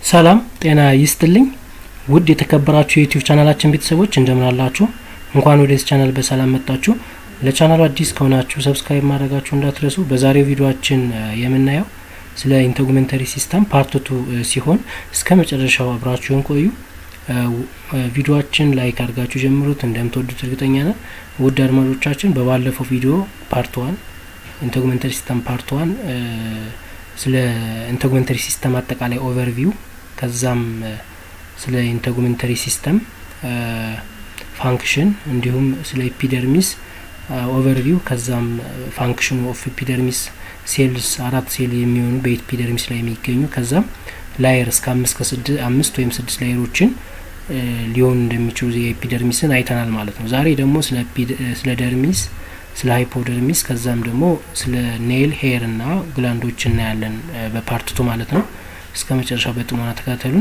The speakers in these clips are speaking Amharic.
ሰላም ጤና ይስጥልኝ ውድ የተከበራችሁ የዩቲዩብ ቻናላችን ቤተሰቦች እንደምን አላችሁ እንኳን ወደዚህ ቻናል በሰላም መጣችሁ ለቻናሉ አዲስ ከሆናችሁ ሰብስክራይብ ማድረጋችሁ እንዳትረሱ በዛሬው ቪዲዮችን የምናየው ስለ ኢንተጉመንተሪ ሲስተም ፓርትቱ ሲሆን እስከ መጨረሻው አብራችሁን ቆዩ ቪዲዮችን ላይክ አድርጋችሁ ጀምሩት እንደምትወዱት እርግጠኛ ነን ውድ አድማጮቻችን በባለፈው ቪዲዮ ፓርት ዋን ኢንተጉመንተሪ ሲስተም ፓርት ዋን ስለ ኢንተጉመንተሪ ሲስተም አጠቃላይ ኦቨርቪው ከዛም ስለ ኢንተጉመንተሪ ሲስተም ፋንክሽን እንዲሁም ስለ ኤፒደርሚስ ኦቨርቪው ከዛም ፋንክሽኑ ኦፍ ኤፒደርሚስ ሴልስ አራት ሴል የሚሆኑ በኤፒደርሚስ ላይ የሚገኙ ከዛም ላየር እስከ አምስት ከስድስት አምስት ወይም ስድስት ላየሮችን ሊሆኑ እንደሚችሉ የኤፒደርሚስን አይተናል ማለት ነው ዛሬ ደግሞ ስለ ደርሚስ ስለ ሃይፖደርሚስ ከዛም ደግሞ ስለ ኔል ሄር እና ግላንዶች እናያለን በፓርትቱ ማለት ነው እስከ መጨረሻው በጥሞና ተከታተሉን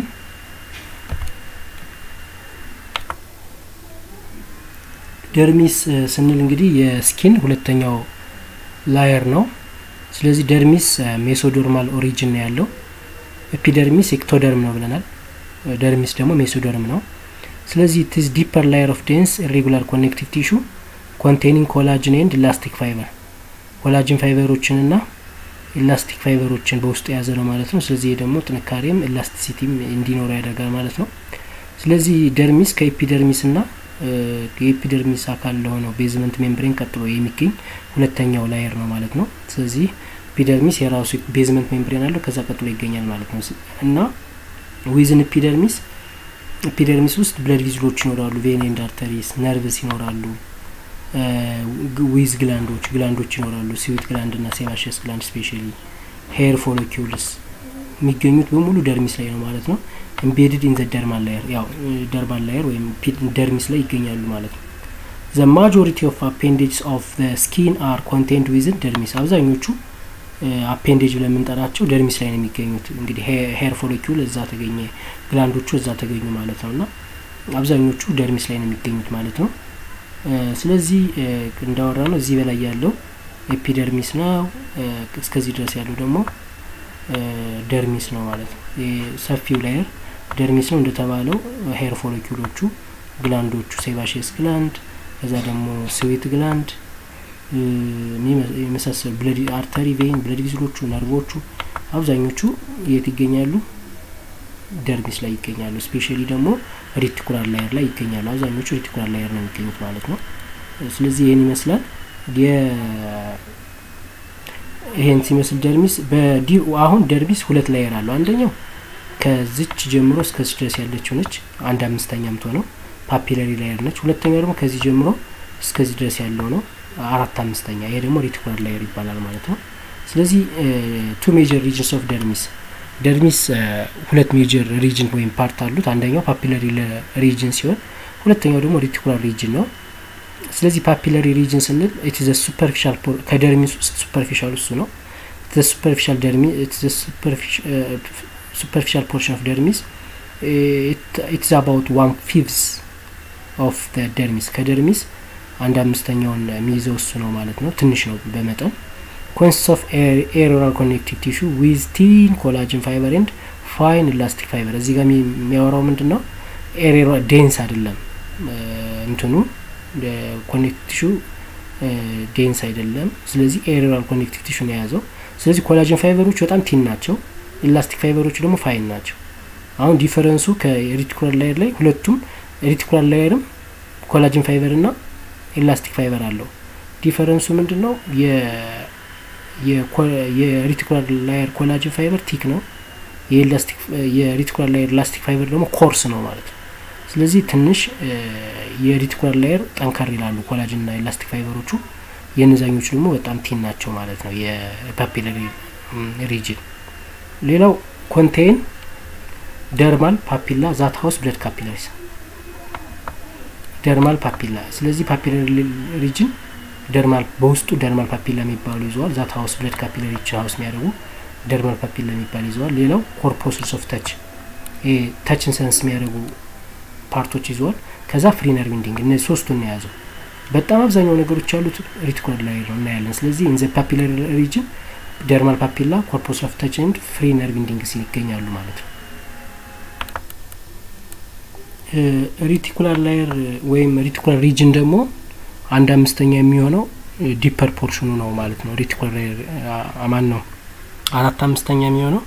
ደርሚስ ስንል እንግዲህ የስኪን ሁለተኛው ላየር ነው ስለዚህ ደርሚስ ሜሶዶርማል ኦሪጅን ነው ያለው ኤፒደርሚስ ኤክቶደርም ነው ብለናል ደርሚስ ደግሞ ሜሶዶርም ነው ስለዚህ ቲዝ ዲፐር ላየር ኦፍ ዴንስ ኢሬጉላር ኮኔክቲቭ ቲሹ ኮንቴኒንግ ኮላጅን ኤንድ ኢላስቲክ ፋይበር ኮላጅን ፋይበሮችን ና ኢላስቲክ ፋይበሮችን በውስጡ የያዘ ነው ማለት ነው ስለዚህ ደግሞ ጥንካሬም ኢላስቲሲቲም እንዲኖረው ያደርጋል ማለት ነው ስለዚህ ደርሚስ ከኤፒደርሚስ ና የኤፒደርሚስ አካል ለሆነው ቤዝመንት ሜምብሬን ቀጥሎ የሚገኝ ሁለተኛው ላየር ነው ማለት ነው ስለዚህ ኤፒደርሚስ የራሱ ቤዝመንት ሜምብሬን አለው ከዛ ቀጥሎ ይገኛል ማለት ነው እና ዊዝን ኤፒደርሚስ ኤፒደርሚስ ውስጥ ብለድ ቪዝሎች ይኖራሉ ቬን ኤንድ አርተሪስ ነርቭስ ይኖራሉ ዊዝ ግላንዶች ግላንዶች ይኖራሉ ሲዊት ግላንድ ና ሴባሽስ ግላንድ ስፔሻሊ ሄር ፎሎኪውልስ የሚገኙት በሙሉ ደርሚስ ላይ ነው ማለት ነው ኢምቤድድ ኢን ዘ ደርማል ላየር ያው ደርማል ላየር ወይም ደርሚስ ላይ ይገኛሉ ማለት ነው ዘ ማጆሪቲ ኦፍ አፔንዴጅስ ኦፍ ዘ ስኪን አር ኮንቴንድ ዊዝን ደርሚስ አብዛኞቹ አፔንዴጅ ብለን የምንጠራቸው ደርሚስ ላይ ነው የሚገኙት እንግዲህ ሄር ፎሎኪውል እዛ ተገኘ ግላንዶቹ እዛ ተገኙ ማለት ነው እና አብዛኞቹ ደርሚስ ላይ ነው የሚገኙት ማለት ነው ስለዚህ እንዳወራ ነው እዚህ በላይ ያለው ኤፒደርሚስ ነው እስከዚህ ድረስ ያለው ደግሞ ደርሚስ ነው ማለት ነው ሰፊው ላየር ደርሚስ ነው እንደተባለው ሄር ፎሎኪሎቹ ግላንዶቹ ሴባሽስ ግላንድ ከዛ ደግሞ ስዊት ግላንድ የመሳሰሉ ብለድ አርተሪ ቬን ብለድ ቪዝሎቹ ነርቮቹ አብዛኞቹ የት ይገኛሉ ደርሚስ ላይ ይገኛሉ ስፔሻሊ ደግሞ ሪቲኩላር ላየር ላይ ይገኛሉ አብዛኞቹ ሪቲኩላር ላየር ነው የሚገኙት ማለት ነው ስለዚህ ይህን ይመስላል ይሄን ሲመስል ደርሚስ አሁን ደርሚስ ሁለት ላየር አለው አንደኛው ከዚች ጀምሮ እስከዚህ ድረስ ያለችው ነች አንድ አምስተኛ ምትሆነው ፓፒለሪ ላየር ነች ሁለተኛው ደግሞ ከዚህ ጀምሮ እስከዚህ ድረስ ያለው ነው አራት አምስተኛ ይሄ ደግሞ ሪቲኩላር ላየር ይባላል ማለት ነው ስለዚህ ቱ ሜጀር ሪጅንስ ኦፍ ደርሚስ ደርሚስ ሁለት ሜጀር ሪጅን ወይም ፓርት አሉት አንደኛው ፓፒለሪ ሪጅን ሲሆን ሁለተኛው ደግሞ ሪቲኩላር ሪጅን ነው ስለዚህ ፓፒለሪ ሪጅን ስንል ኢትዘ ሱፐርፊሻል ከደርሚስ ውስጥ ሱፐርፊሻል እሱ ነው ሱፐርፊሻል ደርሚ ሱፐርፊሻል ፖርሽን ኦፍ ደርሚስ ኢትዝ አባውት ዋን ፊቭስ ኦፍ ደርሚስ ከደርሚስ አንድ አምስተኛውን የሚይዘው እሱ ነው ማለት ነው ትንሽ ነው በመጠን ኮንሲስት ኦፍ ኤሮራል ኮኔክቲቭ ቲሹ ዊዝ ቲን ኮላጅን ፋይበር ኤንድ ፋይን ኢላስቲክ ፋይበር እዚህ ጋር የሚያወራው ምንድን ነው ኤሬራ ዴንስ አይደለም እንትኑ ኮኔክቲቭ ቲሹ ዴንስ አይደለም ስለዚህ ኤሬራል ኮኔክቲቭ ቲሹ ነው የያዘው ስለዚህ ኮላጅን ፋይበሮች በጣም ቲን ናቸው ኢላስቲክ ፋይበሮች ደግሞ ፋይን ናቸው አሁን ዲፈረንሱ ከሪቲኩላር ላየር ላይ ሁለቱም ሪቲኩላር ላየርም ኮላጅን ፋይበር ና ኢላስቲክ ፋይበር አለው ዲፈረንሱ ምንድን ነው የሪቲኩላር ላየር ኮላጅን ፋይበር ቲክ ነው የሪቲኩላር ላየር ኢላስቲክ ፋይበር ደግሞ ኮርስ ነው ማለት ነው ስለዚህ ትንሽ የሪቲኩላር ላየር ጠንከር ይላሉ ኮላጅን ና ኢላስቲክ ፋይበሮቹ የነዛኞቹ ደግሞ በጣም ቲን ናቸው ማለት ነው የፓፒለሪ ሪጅን ሌላው ኮንቴን ደርማል ፓፒላ ዛት ሀውስ ብለድ ካፒላሪስ ደርማል ፓፒላ ስለዚህ ፓፒለሪ ሪጅን ደርማል በውስጡ ደርማል ፓፒላ የሚባሉ ይዘዋል ዛት ሀውስ ብለድ ካፒለሪች ሀውስ የሚያደርጉ ደርማል ፓፒላ የሚባል ይዘዋል ሌላው ኮርፖስልስ ኦፍ ተች ተችን ሰንስ የሚያደርጉ ፓርቶች ይዘዋል ከዛ ፍሪ ነርቭ ኢንዲንግ እነዚህ ሶስቱን ነው የያዘው በጣም አብዛኛው ነገሮች ያሉት ሪቲኩላር ላይ ነው እናያለን ስለዚህ ኢንዘ ፓፒለሪ ሪጅን ደርማል ፓፒላ ኮርፖስ ኦፍ ተች ኤንድ ፍሪ ነርቭ ኢንዲንግስ ይገኛሉ ማለት ነው ሪቲኩላር ላየር ወይም ሪቲኩላር ሪጅን ደግሞ አንድ አምስተኛ የሚሆነው ዲፐር ፖርሽኑ ነው ማለት ነው። ሪቲኩላር ላየር አማን ነው አራት አምስተኛ የሚሆነው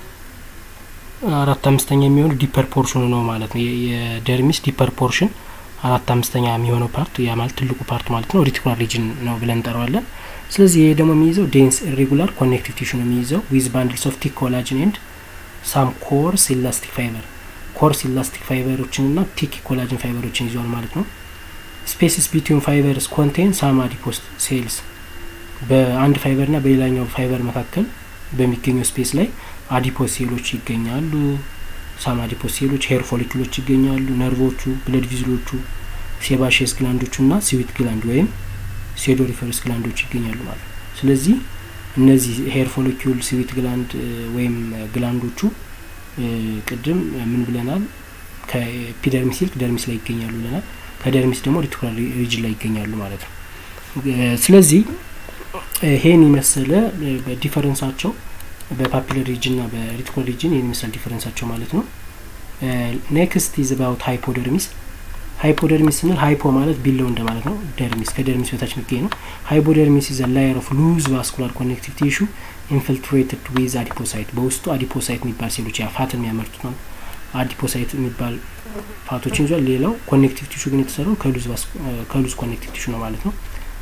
አራት አምስተኛ የሚሆነው ዲፐር ፖርሽኑ ነው ማለት ነው። የደርሚስ ዲፐር ፖርሽን አራት አምስተኛ የሚሆነው ፓርት ያ ማለት ትልቁ ፓርት ማለት ነው ሪቲኩላር ሪጅን ነው ብለን እንጠራዋለን። ስለዚህ ይሄ ደግሞ የሚይዘው ዴንስ ኢሬጉላር ኮኔክቲቭ ቲሹ ነው የሚይዘው ዊዝ ባንድልስ ኦፍ ቲክ ኮላጅን ኤንድ ሳም ኮርስ ኢላስቲክ ፋይበር ኮርስ ኢላስቲክ ፋይበሮችን እና ቲክ ኮላጅን ፋይበሮችን ይዟል ማለት ነው። ስፔስስ ቢትዊን ፋይበርስ ኮንቴን ሳም አዲፖስ ሴልስ በአንድ ፋይበር ና በሌላኛው ፋይበር መካከል በሚገኘው ስፔስ ላይ አዲፖስ ሴሎች ይገኛሉ። ሳም አዲፖስ ሴሎች፣ ሄር ፎሊክሎች ይገኛሉ። ነርቮቹ፣ ብለድ ቪዝሎቹ፣ ሴባሼስ ግላንዶቹ እና ስዊት ግላንድ ወይም ሴዶሪፈረስ ግላንዶች ይገኛሉ ማለት ነው። ስለዚህ እነዚህ ሄር ፎሊኪዩል፣ ስዊት ግላንድ ወይም ግላንዶቹ ቅድም ምን ብለናል? ከኤፒደርሚስ ይልቅ ደርሚስ ላይ ይገኛሉ ብለናል። ከደርሚስ ደግሞ ሪቲኩላር ሪጅን ላይ ይገኛሉ ማለት ነው። ስለዚህ ይሄን የመሰለ በዲፈረንሳቸው በፓፒለር ሪጅን ና በሪቲኩላር ሪጅን ይህን ይመስላል ዲፈረንሳቸው ማለት ነው። ኔክስት ኢዝ አባውት ሃይፖደርሚስ ሃይፖደርሚስ ስንል ሃይፖ ማለት ቢለው እንደማለት ነው። ደርሚስ ከደርሚስ በታች የሚገኝ ነው። ሃይፖደርሚስ ኢዝ ላየር ኦፍ ሉዝ ቫስኩላር ኮኔክቲቭ ቲሹ ኢንፊልትሬትድ ዊዝ አዲፖሳይት በውስጡ አዲፖሳይት የሚባል ሴሎች ያ ፋትን የሚያመርቱት ነው። አዲፖሳይት የሚባል ፋቶችን ይዟል። ሌላው ኮኔክቲቭ ቲሹ ግን የተሰራው ከሉዝ ኮኔክቲቭ ቲሹ ነው ማለት ነው።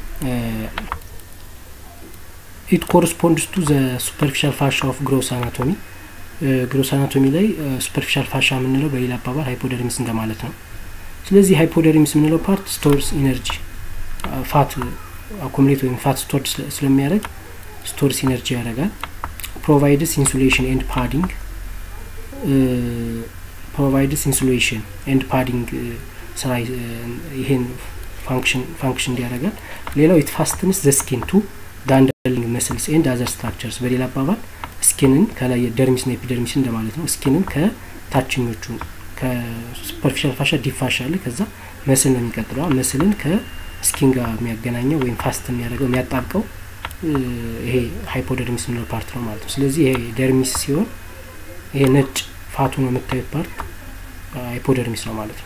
ኢት ኮረስፖንድስ ቱ ዘ ሱፐርፊሻል ፋሻ ኦፍ ግሮስ አናቶሚ ግሮስ አናቶሚ ላይ ሱፐርፊሻል ፋሻ የምንለው በሌላ አባባል ሃይፖደርሚስ እንደማለት ነው። ስለዚህ ሃይፖደርሚስ የምንለው ፓርት ስቶርስ ኢነርጂ ፋት አኮሙሌት ወይም ፋት ስቶርድ ስለሚያደርግ ስቶርስ ኢነርጂ ያደርጋል። ፕሮቫይድስ ኢንሱሌሽን ኤንድ ፓዲንግ ፕሮቫይድስ ኢንሱሌሽን ኤንድ ፓዲንግ ስራ ይሄን ፋንክሽን ፋንክሽን እንዲያደርጋል። ሌላው ኢት ፋስትንስ ዘ ስኪን ቱ ዳንደርሊንግ መስልስ ኤንድ አዘር ስትራክቸርስ በሌላ አባባል ስኪንን ከላይ ደርሚስ ና ኤፒደርሚስ እንደማለት ነው። ስኪንን ከታችኞቹ ከሱፐርፊሻል ፋሻ ዲፕ ፋሻ አለ። ከዛ መስል ነው የሚቀጥለው። መስልን ከስኪን ጋር የሚያገናኘው ወይም ፋስት የሚያደርገው የሚያጣብቀው ይሄ ሃይፖደርሚስ የምንለው ፓርት ነው ማለት ነው። ስለዚህ ይሄ ደርሚስ ሲሆን ይሄ ነጭ ፋቱ ነው የምታዩት ፓርት ሃይፖደርሚስ ነው ማለት ነው።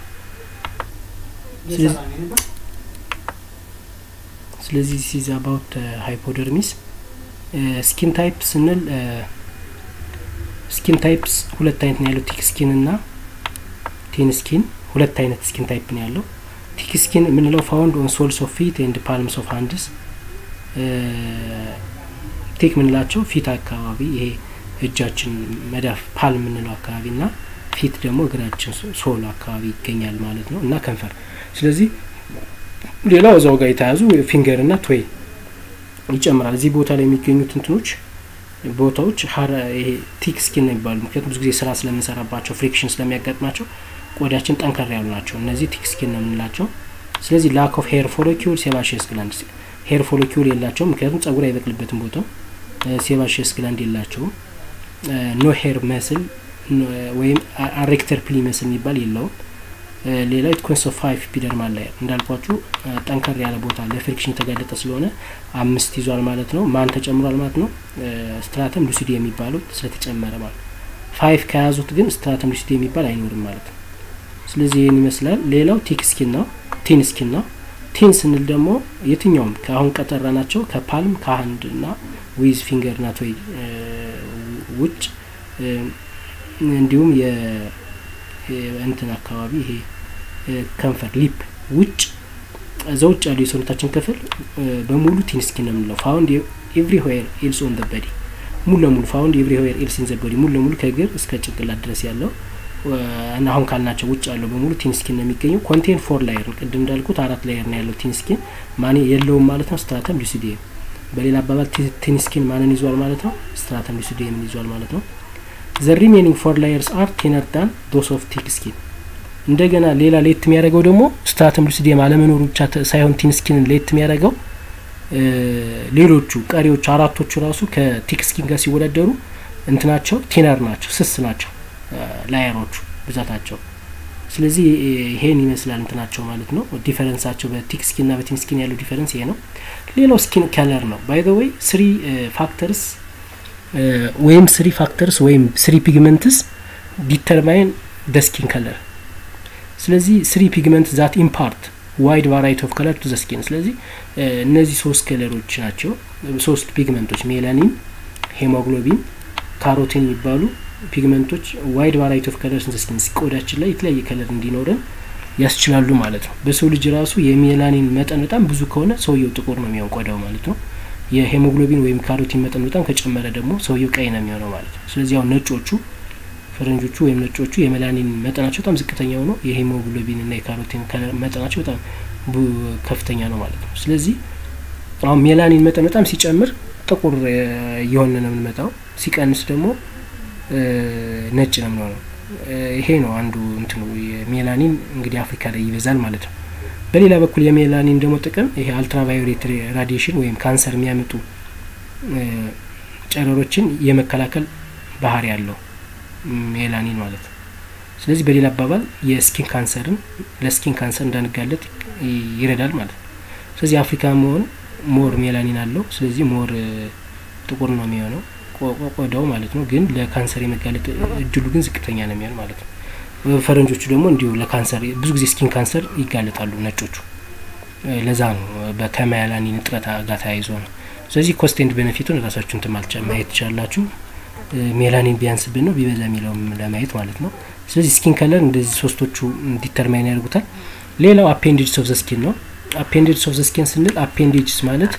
ስለዚህ ሲዝ አባውት ሃይፖደርሚስ ስኪን ታይፕ ስንል ስኪን ታይፕስ ሁለት አይነት ነው ያለው ቲክ ስኪን እና ቲን ስኪን ሁለት አይነት ስኪን ታይፕ ነው ያለው። ቲክ ስኪን የምንለው ፋውንድ ኦን ሶልስ ኦፍ ፊት ኤንድ ፓልምስ ኦፍ ሃንድስ ቲክ የምንላቸው ፊት አካባቢ ይሄ እጃችን መዳፍ ፓል የምንለው አካባቢ እና ፊት ደግሞ እግራችን ሶል አካባቢ ይገኛል ማለት ነው እና ከንፈር። ስለዚህ ሌላው እዛው ጋር የተያዙ ፊንገር እና ቶይ ይጨምራል። እዚህ ቦታ ላይ የሚገኙት እንትኖች ቦታዎች ይሄ ቲክ ስኪን ነው የሚባሉ። ምክንያቱም ብዙ ጊዜ ስራ ስለምንሰራባቸው ፍሪክሽን ስለሚያጋጥማቸው ቆዳችን ጠንከር ያሉ ናቸው። እነዚህ ቲክ ስኪን ነው የምንላቸው። ስለዚህ ላክ ኦፍ ሄር ፎሎኪውል ሴባሽየስ ግላንድ ሄር ፎሎኪውል የላቸውም፣ ምክንያቱም ጸጉር አይበቅልበትም ቦታው። ሴባሽየስ ግላንድ የላቸውም። ኖ ሄር መስል ወይም አሬክተር ፕሊ መስል የሚባል የለውም። ሌላ ኢት ኮንስ ኦፍ ፋይቭ ኢፒደርማል ላየር እንዳልኳችሁ ጠንከር ያለ ቦታ ለፍሪክሽን የተጋለጠ ስለሆነ አምስት ይዟል ማለት ነው። ማን ተጨምሯል ማለት ነው? ስትራተም ሉሲዲ የሚባለው ስለተጨመረ ማለት ነው። ፋይቭ ከያዙት ግን ስትራተም ሉሲዲ የሚባል አይኖርም ማለት ነው። ስለዚህ ይህን ይመስላል። ሌላው ቲክ ስኪን ነው፣ ቲን ስኪን ነው። ቲን ስንል ደግሞ የትኛውም ከአሁን ቀጠራ ናቸው ከፓልም ከሀንድ እና ዊዝ ፊንገር ና ቶይ ውጭ እንዲሁም እንትን አካባቢ ይሄ ከንፈር ሊፕ ውጭ እዛ ውጭ ያሉ የሰውነታችን ክፍል በሙሉ ቲን ስኪን ነው የምንለው። ፋውንድ ኤቭሪ ዌር ኤልስ ኦን ዘ በዲ ሙሉ ለሙሉ ፋውንድ ኤቭሪ ዌር ኤልስ ኢን ዘ በዲ ሙሉ ለሙሉ ከእግር እስከ ጭንቅላት ድረስ ያለው እና አሁን ካልናቸው ውጭ ያለው በሙሉ ቲን ስኪን ነው የሚገኘው። ኮንቴን ፎር ላየር ነው። ቅድም እንዳልኩት አራት ላየር ነው ያለው ቲን ስኪን። ማን የለውም ማለት ነው? ስትራተም ሉሲዲየም። በሌላ አባባል ቲን ስኪን ማንን ይዟል ማለት ነው? ስትራተም ሉሲዲየምን ይዟል ማለት ነው። ዘ ሪሜኒንግ ፎር ላየርስ አር ቴነር ዳን ዶስ ኦፍ ቲክ ስኪን። እንደገና ሌላ ሌት የሚያደርገው ደግሞ ስትራተም ሉሲዲየም አለመኖሩ ብቻ ሳይሆን ቲን ስኪንን ሌት የሚያደርገው ሌሎቹ ቀሪዎቹ አራቶቹ ራሱ ከቲክ ስኪን ጋር ሲወዳደሩ እንትናቸው ቴነር ናቸው፣ ስስ ናቸው ላየሮቹ ብዛታቸው። ስለዚህ ይሄን ይመስላል እንትናቸው ማለት ነው። ዲፈረንሳቸው በቲክ ስኪን ና በቲን ስኪን ያለው ዲፈረንስ ይሄ ነው። ሌላው ስኪን ከለር ነው። ባይ ዘ ወይ ስሪ ፋክተርስ ወይም ስሪ ፋክተርስ ወይም ስሪ ፒግመንትስ ዲተርማይን ደ ስኪን ከለር። ስለዚህ ስሪ ፒግመንት ዛት ኢምፓርት ዋይድ ቫራይቲ ኦፍ ከለር ቱ ዘ ስኪን። ስለዚህ እነዚህ ሶስት ከለሮች ናቸው፣ ሶስት ፒግመንቶች ሜላኒን፣ ሄሞግሎቢን፣ ካሮቲን የሚባሉ ፒግመንቶች ዋይድ ቫራይቲ ኦፍ ከለር ዘ ስኪን ቆዳችን ላይ የተለያየ ከለር እንዲኖረን ያስችላሉ ማለት ነው። በሰው ልጅ ራሱ የሜላኒን መጠን በጣም ብዙ ከሆነ ሰውየው ጥቁር ነው የሚሆን ቆዳው ማለት ነው። የሄሞግሎቢን ወይም ካሮቲን መጠን በጣም ከጨመረ ደግሞ ሰውየው ቀይ ነው የሚሆነው ማለት ነው። ስለዚህ አሁን ነጮቹ ፈረንጆቹ ወይም ነጮቹ የሜላኒን መጠናቸው በጣም ዝቅተኛ ሆኖ የሄሞግሎቢን እና የካሮቲን መጠናቸው በጣም ከፍተኛ ነው ማለት ነው። ስለዚህ አሁን ሜላኒን መጠን በጣም ሲጨምር ጥቁር እየሆነ ነው የምንመጣው፣ ሲቀንስ ደግሞ ነጭ ነው የምንሆነው። ይሄ ነው አንዱ እንትኑ የሜላኒን እንግዲህ አፍሪካ ላይ ይበዛል ማለት ነው። በሌላ በኩል የሜላኒን ደግሞ ጥቅም ይሄ አልትራቫዮሌት ራዲዬሽን ወይም ካንሰር የሚያመጡ ጨረሮችን የመከላከል ባህሪ ያለው ሜላኒን ማለት ነው። ስለዚህ በሌላ አባባል የስኪን ካንሰርን ለስኪን ካንሰር እንዳንጋለጥ ይረዳል ማለት ነው። ስለዚህ አፍሪካ መሆን ሞር ሜላኒን አለው። ስለዚህ ሞር ጥቁር ነው የሚሆነው ቆዳው ማለት ነው። ግን ለካንሰር የመጋለጥ እድሉ ግን ዝቅተኛ ነው የሚሆን ማለት ነው። ፈረንጆቹ ደግሞ እንዲሁ ለካንሰር ብዙ ጊዜ ስኪን ካንሰር ይጋለጣሉ ነጮቹ። ለዛ ነው ከሜላኒን እጥረት ጋር ተያይዞ ነው። ስለዚህ ኮስት ኤንድ ቤኔፊቱን ራሳችሁን ትማልጫ ማየት ትችላላችሁ። ሜላኒን ቢያንስብን ነው ቢበዛ የሚለውም ለማየት ማለት ነው። ስለዚህ ስኪን ከለር እንደዚህ ሶስቶቹ ዲተርማይን ያደርጉታል። ሌላው አፔንዴጅስ ኦፍ ዘ ስኪን ነው። አፔንዴጅስ ኦፍ ዘ ስኪን ስንል አፔንዴጅስ ማለት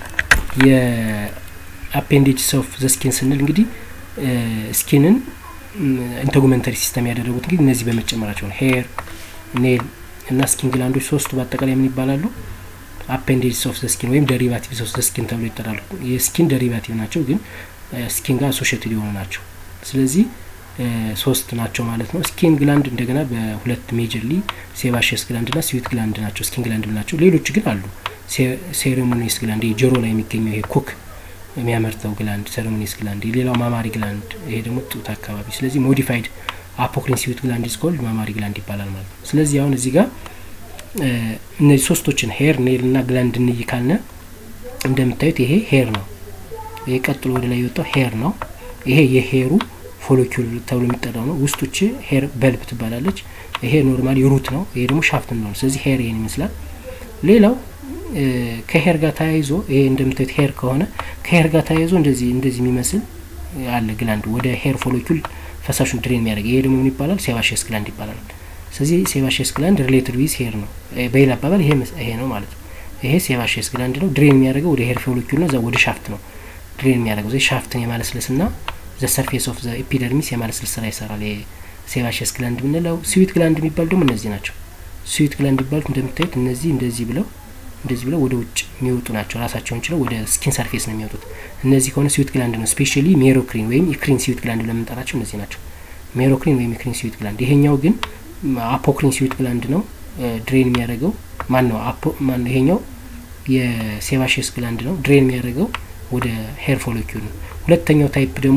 የአፔንዴጅስ ኦፍ ዘ ስኪን ስንል እንግዲህ ስኪንን ኢንተጉመንተሪ ሲስተም ያደረጉት እንግዲህ እነዚህ በመጨመራቸው ነው። ሄር፣ ኔል እና ስኪን ግላንዶች ሶስቱ በአጠቃላይ ምን ይባላሉ? አፔንዴጅስ ኦፍ ዘ ስኪን ወይም ደሪቫቲቭስ ኦፍ ዘ ስኪን ተብሎ ይጠራሉ። የስኪን ደሪቫቲቭ ናቸው ግን ስኪን ጋር አሶሽትድ የሆኑ ናቸው። ስለዚህ ሶስት ናቸው ማለት ነው። ስኪን ግላንድ እንደገና በሁለት ሜጀርሊ ሴባሽስ ግላንድ ና ስዊት ግላንድ ናቸው፣ ስኪን ግላንድ ናቸው። ሌሎች ግን አሉ። ሴሬሞኒስ ግላንድ ጆሮ ላይ የሚገኘው ይሄ ኩክ የሚያመርተው ግላንድ ሴሬሞኒስ ግላንድ፣ ሌላው ማማሪ ግላንድ፣ ይሄ ደግሞ ጡት አካባቢ። ስለዚህ ሞዲፋይድ አፖክሪን ስዊት ግላንድ ስኮልድ ማማሪ ግላንድ ይባላል ማለት ነው። ስለዚህ አሁን እዚህ ጋር እነዚህ ሶስቶችን ሄር፣ ኔል ና ግላንድ እንይ ካልነ እንደምታዩት ይሄ ሄር ነው። ይሄ ቀጥሎ ወደ ላይ የወጣው ሄር ነው። ይሄ የሄሩ ፎሎኪል ተብሎ የሚጠራው ነው። ውስጦች ሄር በልብ ትባላለች። ይሄ ኖርማሊ ሩት ነው። ይሄ ደግሞ ሻፍት ነው። ስለዚህ ሄር ይሄን ይመስላል። ሌላው ከሄር ጋር ተያይዞ ይሄ እንደምታዩት ሄር ከሆነ ከሄር ጋር ተያይዞ እንደዚህ እንደዚህ የሚመስል አለ ግላንድ ወደ ሄር ፎሎኪል ፈሳሹን ድሬን የሚያደርግ ይሄ ደግሞ ምን ይባላል? ሴባሽስ ግላንድ ይባላል። ስለዚህ ሴባሽስ ግላንድ ሪሌትድ ዊዝ ሄር ነው። በሌላ አባባል ይሄ ይሄ ነው ማለት ነው። ይሄ ሴባሽስ ግላንድ ነው። ድሬን የሚያደርገው ወደ ሄር ፎሎኪል ነው። እዛ ወደ ሻፍት ነው ድሬን የሚያደርገው ዘ ሻፍትን የማለስለስ ና ዘ ሰርፌስ ኦፍ ዘ ኤፒደርሚስ የማለስለስ ስራ ይሰራል። የሴባሽስ ግላንድ የምንለው ስዊት ግላንድ የሚባሉ ደግሞ እነዚህ ናቸው። ስዊት ግላንድ የሚባሉት እንደምታዩት እነዚህ እንደዚህ ብለው እንደዚህ ብለው ወደ ውጭ የሚወጡ ናቸው። ራሳቸውን ችለው ወደ ስኪን ሰርፌስ ነው የሚወጡት። እነዚህ ከሆነ ስዊት ግላንድ ነው። ስፔሻሊ ሜሮክሪን ወይም ኢክሪን ስዊት ግላንድ ብለን የምንጠራቸው እነዚህ ናቸው። ሜሮክሪን ወይም ኢክሪን ስዊት ግላንድ። ይሄኛው ግን አፖክሪን ስዊት ግላንድ ነው። ድሬን የሚያደርገው ማን ነው? ማን ነው? ይሄኛው የሴባሽስ ግላንድ ነው። ድሬን የሚያደርገው ወደ ሄር ፎሎኪል ነው። ሁለተኛው ታይፕ ደግሞ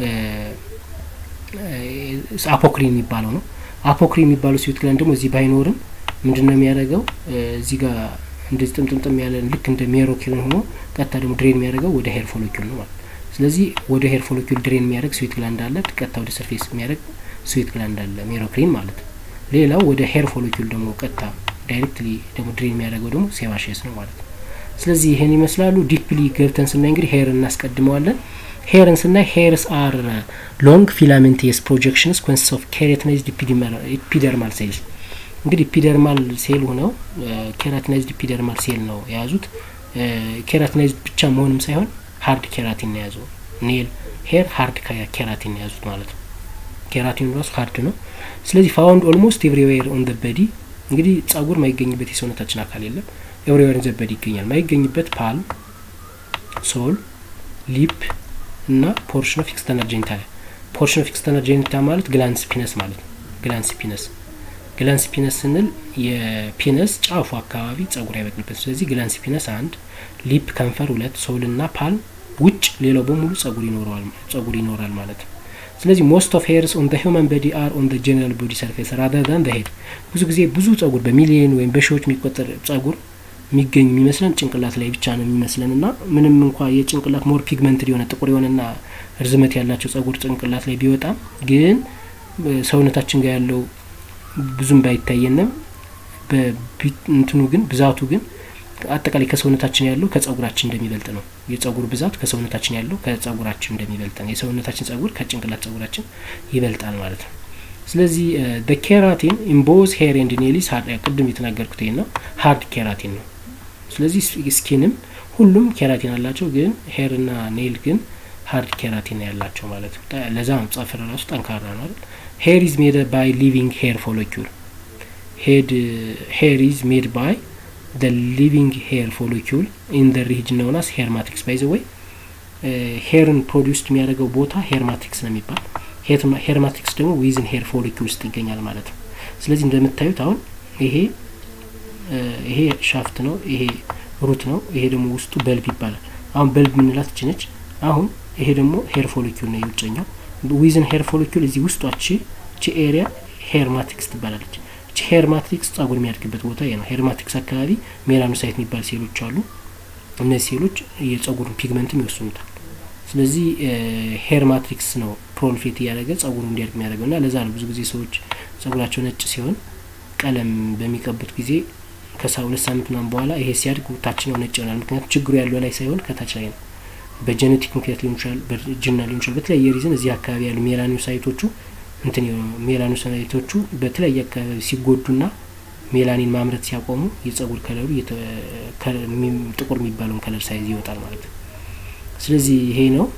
አፖክሪን የሚባለው ነው። አፖክሪን የሚባለው ስዊት ግላንድ ደግሞ እዚህ ባይኖርም ምንድን ነው የሚያደርገው እዚህ ጋር እንደዚህ ጥምጥምጥም ያለ ልክ እንደ ሜሮኪልን ሆኖ ቀጥታ ደግሞ ድሬን የሚያደርገው ወደ ሄር ፎሎኪል ነው ማለት ስለዚህ ወደ ሄር ፎሎኪል ድሬን የሚያደርግ ስዊት ግላንድ አለ። ቀጥታ ወደ ሰርፌስ የሚያደርግ ስዊት ግላንድ አለ፣ ሜሮክሪን ማለት ነው። ሌላው ወደ ሄር ፎሎኪል ደግሞ ቀጥታ ዳይሬክትሊ ደግሞ ድሬን የሚያደርገው ደግሞ ሴባሽስ ነው ማለት ነው። ስለዚህ ይህን ይመስላሉ። ዲፕሊ ገብተን ስናይ እንግዲህ ሄር እናስቀድመዋለን። ሄርን ስናይ ሄርስ አር ሎንግ ፊላሜንቴስ ፕሮጀክሽንስ ኮንሲስት ኦፍ ኬራቲናይዝድ ኢፒደርማል ሴልስ እንግዲህ ኢፒደርማል ሴል ሆነው ኬራቲናይዝድ ኢፒደርማል ሴል ነው የያዙት። ኬራቲናይዝድ ብቻ መሆንም ሳይሆን ሀርድ ኬራቲን ነው የያዘው። ኔል ሄር ሀርድ ኬራቲን ነው የያዙት ማለት ነው። ኬራቲን ራሱ ሀርድ ነው። ስለዚህ ፋውንድ ኦልሞስት ኤቭሪዌር ኦን ዘ በዲ እንግዲህ ጸጉር ማይገኝበት የሰውነታችን አካል የለም። ኤቭሪዌር ዘ በዲ ይገኛል። ማይገኝበት ፓልም፣ ሶል፣ ሊፕ እና ፖርሽን ኦፍ ኤክስተርናል ጄኒታል። ፖርሽን ኦፍ ኤክስተርናል ጄኒታል ማለት ግላንስ ፒነስ ማለት ነው። ግላንስ ፒነስ ግላንስ ፒነስ ስንል የፒነስ ጫፉ አካባቢ ጸጉር አይበቅልበት። ስለዚህ ግላንስ ፒነስ አንድ፣ ሊፕ ከንፈር ሁለት፣ ሶል እና ፓልም ውጭ ሌላው በሙሉ ጸጉር ይኖረዋል ጸጉር ይኖራል ማለት ነው። ስለዚህ ሞስት ኦፍ ሄርስ ኦን ዘ ሂውማን ቦዲ አር ኦን ዘ ጀነራል ቦዲ ሰርፌስ ራዘር ዛን ዘ ሄድ። ብዙ ጊዜ ብዙ ጸጉር በሚሊየን ወይም በሺዎች የሚቆጠር ጸጉር የሚገኝ የሚመስለን ጭንቅላት ላይ ብቻ ነው የሚመስለን እና ምንም እንኳ የጭንቅላት ሞር ፒግመንትድ የሆነ ጥቁር የሆነና ርዝመት ያላቸው ጸጉር ጭንቅላት ላይ ቢወጣም ግን ሰውነታችን ጋር ያለው ብዙም ባይታየንም እንትኑ ግን ብዛቱ ግን አጠቃላይ ከሰውነታችን ያለው ከጸጉራችን እንደሚበልጥ ነው። የጸጉር ብዛት ከሰውነታችን ያለው ከጸጉራችን እንደሚበልጥ ነው። የሰውነታችን ጸጉር ከጭንቅላት ጸጉራችን ይበልጣል ማለት ነው። ስለዚህ በኬራቲን ኢምቦዝ ሄር ኤንድ ኔሊስ ቅድም የተናገርኩት ይሄ ነው፣ ሀርድ ኬራቲን ነው። ስለዚህ ስኪንም ሁሉም ኬራቲን አላቸው፣ ግን ሄር እና ኔል ግን ሀርድ ኬራቲን ያላቸው ማለት ነው። ለዛ ነው ጸፍር ራሱ ጠንካራ ነው አይደል? ሄር ኢዝ ሜድ ባይ ሊቪንግ ሄር ፎሎኪውል ሄድ ሄር ኢዝ ሜድ ባይ the living hair follicle in the region known as hair matrix by the way ሄርን ፕሮዲውስድ የሚያደርገው ቦታ ሄር ማትሪክስ ነው የሚባል ሄር ማትሪክስ ደግሞ ዊዝን ሄር ፎሊኪል ውስጥ ይገኛል ማለት ነው። ስለዚህ እንደምታዩት አሁን ይሄ ይሄ ሻፍት ነው፣ ይሄ ሩት ነው፣ ይሄ ደግሞ ውስጡ በልብ ይባላል። አሁን በልብ የምንላት እች ነች። አሁን ይሄ ደግሞ ሄር ፎሊኪል ነው የውጨኛው። ዊዝን ሄር ፎሊኪል እዚህ ውስጧች ቺ ኤሪያ ሄር ማትሪክስ ትባላለች። ቺ ሄር ማትሪክስ ጸጉር የሚያድግበት ቦታ ይሄ ነው። ሄር ማትሪክስ አካባቢ ሜላኖሳይት የሚባል ሴሎች አሉ። እነዚህ ሴሎች የጸጉሩን ፒግመንትም ይወስኑታል። ስለዚህ ሄር ማትሪክስ ነው ፕሮልፌት እያደረገ ጸጉሩ እንዲያድግ የሚያደርገው እና ለዛ ነው ብዙ ጊዜ ሰዎች ጸጉራቸው ነጭ ሲሆን ቀለም በሚቀቡት ጊዜ ከሳ ሁለት ሳምንት ምናምን በኋላ ይሄ ሲያድግ ታችኛው ነጭ ይሆናል። ምክንያቱም ችግሩ ያለው ላይ ሳይሆን ከታች ላይ ነው። በጀኔቲክ ምክንያት ሊሆን ይችላል፣ በእርጅና ሊሆን ይችላል። በተለያየ ሪዝን እዚህ አካባቢ ያሉ ሜላኖሳይቶቹ እንትን ሜላኖሳይቶቹ በተለያየ አካባቢ ሲጎዱና ሜላኒን ማምረት ሲያቆሙ የጸጉር ከለሩ ጥቁር የሚባለውን ከለር ሳይዝ ይወጣል ማለት ነው። ስለዚህ ይሄ ነው።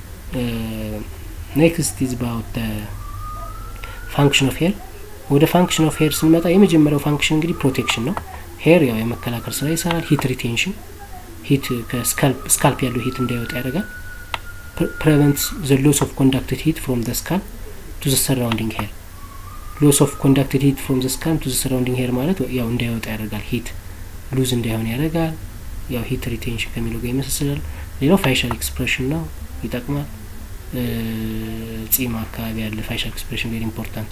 ኔክስት ኢዝ ባውት ፋንክሽን ኦፍ ሄር። ወደ ፋንክሽን ኦፍ ሄር ስንመጣ የመጀመሪያው ፋንክሽን እንግዲህ ፕሮቴክሽን ነው። ሄር ያው የመከላከል ስራ ይሰራል። ሂት ሪቴንሽን፣ ሂት ከስካልፕ ያለው ሂት እንዳይወጣ ያደርጋል። ፕሬቨንትስ ዘ ሎስ ኦፍ ኮንዳክትድ ሂት ፍሮም ዘ ስካልፕ ቱ ዘ ሰራውንዲንግ ሄር ሎስ ኦፍ ኮንዳክትድ ሂት ፍሮም ዘ ስካልፕ ቱ ዘ ሰራውንዲንግ ሄር ማለት ያው እንዳይወጣ ያደርጋል። ሂት ሉዝ እንዳይሆን ያደርጋል። ያው ሂት ሪቴንሽን ከሚለው ጋር ይመሳሰላል። ሌላው ፋይሻል ኤክስፕሬሽን ነው፣ ይጠቅማል። ጺም አካባቢ ያለ ፋይሻል ኤክስፕሬሽን ቬሪ ኢምፖርታንት።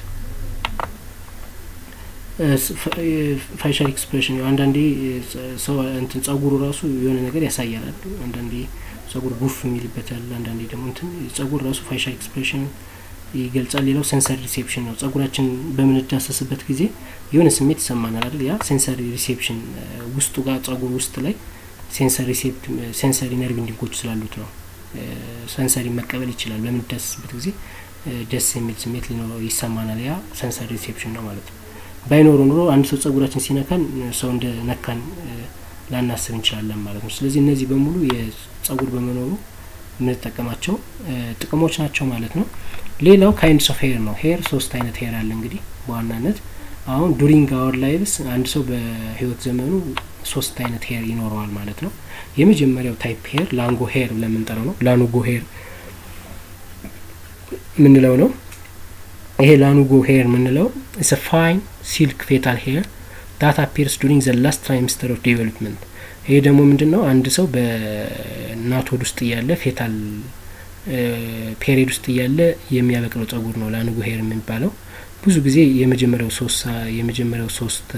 ፋይሻል ኤክስፕሬሽን አንዳንዴ ሰው እንትን ጸጉሩ ራሱ የሆነ ነገር ያሳያል። አንዳንዴ ጸጉር ጉፍ የሚልበታል፣ አንዳንዴ ደግሞ እንትን ጸጉር ራሱ ፋይሻል ኤክስፕሬሽን ይገልጻል። ሌላው ሴንሰሪ ሪሴፕሽን ነው። ጸጉራችን በምንዳሰስበት ጊዜ የሆነ ስሜት ይሰማናል አይደል? ያ ሴንሰሪ ሪሴፕሽን ውስጡ ጋር ጸጉር ውስጥ ላይ ሴንሰሪ ነርቭ ኢንዲንጎች ስላሉት ነው። ሰንሰሪ መቀበል ይችላል። በምንዳሰስበት ጊዜ ደስ የሚል ስሜት ሊኖረው ይሰማናል። ያ ሰንሰሪ ሪሴፕሽን ነው ማለት ነው። ባይኖሩ ኑሮ አንድ ሰው ጸጉራችን ሲነካን ሰው እንደ ነካን ላናስብ እንችላለን ማለት ነው። ስለዚህ እነዚህ በሙሉ የጸጉር በመኖሩ የምንጠቀማቸው ጥቅሞች ናቸው ማለት ነው። ሌላው ካይንድስ ኦፍ ሄር ነው። ሄር ሶስት አይነት ሄር አለ እንግዲህ በዋናነት አሁን ዱሪንግ አወር ላይቭስ አንድ ሰው በህይወት ዘመኑ ሶስት አይነት ሄር ይኖረዋል ማለት ነው። የመጀመሪያው ታይፕ ሄር ላንጎ ሄር ብለን የምንጠራው ነው። ላኑጎ ሄር የምንለው ነው። ይሄ ላኑጎ ሄር የምንለው ኢስ ፋይን ሲልክ ፌታል ሄር ዳት አፒርስ ዱሪንግ ዘ ላስት ትራይምስተር ኦፍ ዴቨሎፕመንት። ይሄ ደግሞ ምንድን ነው? አንድ ሰው በእናት ሆድ ውስጥ እያለ ፌታል ፔሪድ ውስጥ እያለ የሚያበቅለው ጸጉር ነው ላኑጎ ሄር የሚባለው። ብዙ ጊዜ የመጀመሪያው ሶስት የመጀመሪያው ሶስት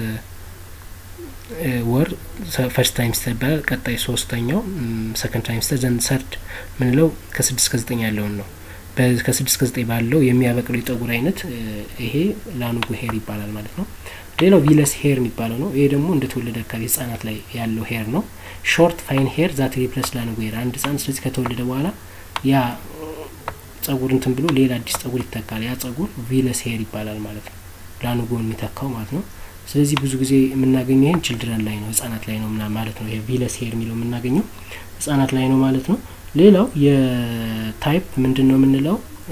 ወር ፈርስት ታይምስተር ይባላል። ቀጣይ ሶስተኛው ሰከንድ ታይምስተር ዘንድ ሰርድ ምንለው ከስድስት ከዘጠኝ ያለውን ነው። ከስድስት ከዘጠኝ ባለው የሚያበቅለው የጸጉር አይነት ይሄ ላኑጎ ሄር ይባላል ማለት ነው። ሌላው ቪለስ ሄር የሚባለው ነው። ይሄ ደግሞ እንደ ተወለደ አካባቢ ህጻናት ላይ ያለው ሄር ነው። ሾርት ፋይን ሄር ዛት ሪፕለስ ላኑጎ ሄር አንድ ህጻን ስለዚህ ከተወለደ በኋላ ያ ጸጉር እንትን ብሎ ሌላ አዲስ ጸጉር ይተካል። ያ ጸጉር ቪለስ ሄር ይባላል ማለት ነው። ላኑጎን የሚተካው ማለት ነው። ስለዚህ ብዙ ጊዜ የምናገኘው ይህን ችልድረን ላይ ነው ህጻናት ላይ ነው ማለት ነው። ይሄ ቪለስ ሄር የሚለው የምናገኘው ህጻናት ላይ ነው ማለት ነው። ሌላው የታይፕ ምንድን ነው የምንለው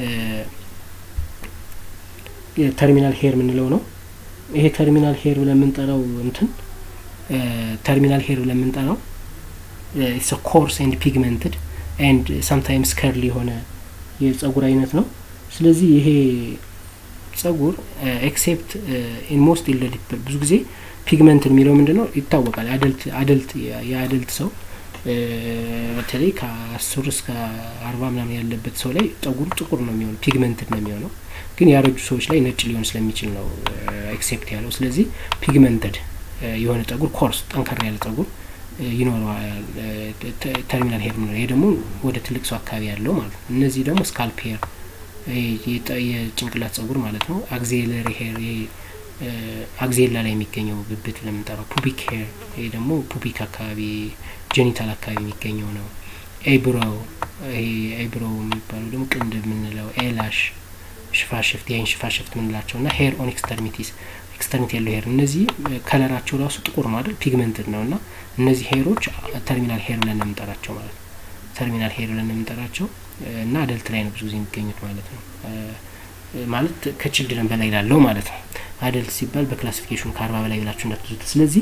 የተርሚናል ሄር የምንለው ነው። ይሄ ተርሚናል ሄር ብለን የምንጠራው እንትን ተርሚናል ሄር ብለን የምንጠራው ኢትስ ኮርስ ኤንድ ፒግመንትድ ኤንድ ሳምታይምስ ከርሊ የሆነ የጸጉር አይነት ነው። ስለዚህ ይሄ ጸጉር ኤክሴፕት ኢን ሞስት ኢልደር ፒፕል ብዙ ጊዜ ፒግመንትን የሚለው ምንድን ነው ይታወቃል። አደልት አደልት የአደልት ሰው በተለይ ከአስር እስከ አርባ ምናምን ያለበት ሰው ላይ ጸጉሩ ጥቁር ነው የሚሆነው ፒግመንትድ ነው የሚሆነው። ግን ያረጁ ሰዎች ላይ ነጭ ሊሆን ስለሚችል ነው ኤክሴፕት ያለው። ስለዚህ ፒግመንትድ የሆነ ጸጉር ኮርስ ጠንከር ያለ ጸጉር ይኖረዋል ተርሚናል ሄር ነው። ይሄ ደግሞ ወደ ትልቅ ሰው አካባቢ ያለው ማለት ነው። እነዚህ ደግሞ ስካልፕ ሄር የጭንቅላት ጸጉር ማለት ነው። አግዚለሪ ሄር አግዜላ ላይ የሚገኘው ብብት ለምንጠራው ፑቢክ ሄር፣ ይሄ ደግሞ ፑቢክ አካባቢ ጄኒታል አካባቢ የሚገኘው ነው። ኤብሮው ይሄ ኤብሮው የሚባለው ደግሞ ቅንድብ የምንለው ኤላሽ ሽፋሽፍት የአይን ሽፋሽፍት የምንላቸው እና ሄር ኦን ኤክስተርሚቲስ ኤክስተርሚቲ ያለው ሄር እነዚህ ከለራቸው ራሱ ጥቁር ነው አይደል ፒግመንትድ ነው እና እነዚህ ሄሮች ተርሚናል ሄር ብለን ነው የምንጠራቸው ማለት ነው ተርሚናል ሄር ብለን ነው የምንጠራቸው እና አደልት ላይ ነው ብዙ ጊዜ የሚገኙት ማለት ነው ማለት ከችልድረን በላይ ላለው ማለት ነው አደልት ሲባል በክላሲፊኬሽኑ ከአርባ በላይ ብላችሁ እንዳትዙት ስለዚህ